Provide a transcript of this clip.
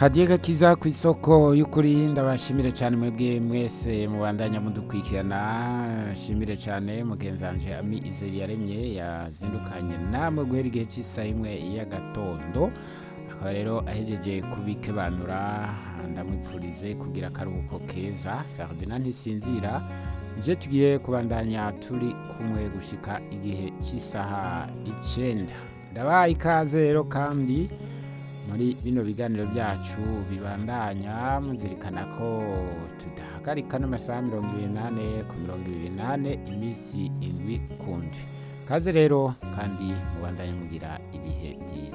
hadiye gakiza ku isoko y'ukuri ndabashimire cyane mwebwe mwese mubandanya mudukurikirana shimire cyane mugenzanje ami izeri yaremye yazindukanye namwe guhera igihe cy'isaha imwe y'agatondo akaba rero ahejeje kubikebanura ndamwipfurize kugira akaruhuko keza ferdinand ntisinzira je tugiye kubandanya turi kumwe gushika igihe cy'isaha icenda ndabaha ikaze rero kandi muri bino biganiro byacu bibandanya muzirikana ko tudahagarika n'amasaha mirongo ibiri n'ane ku mirongo ibiri n'ane iminsi indwi ku ndwi kaze rero kandi mubandanye mugira ibihe byiza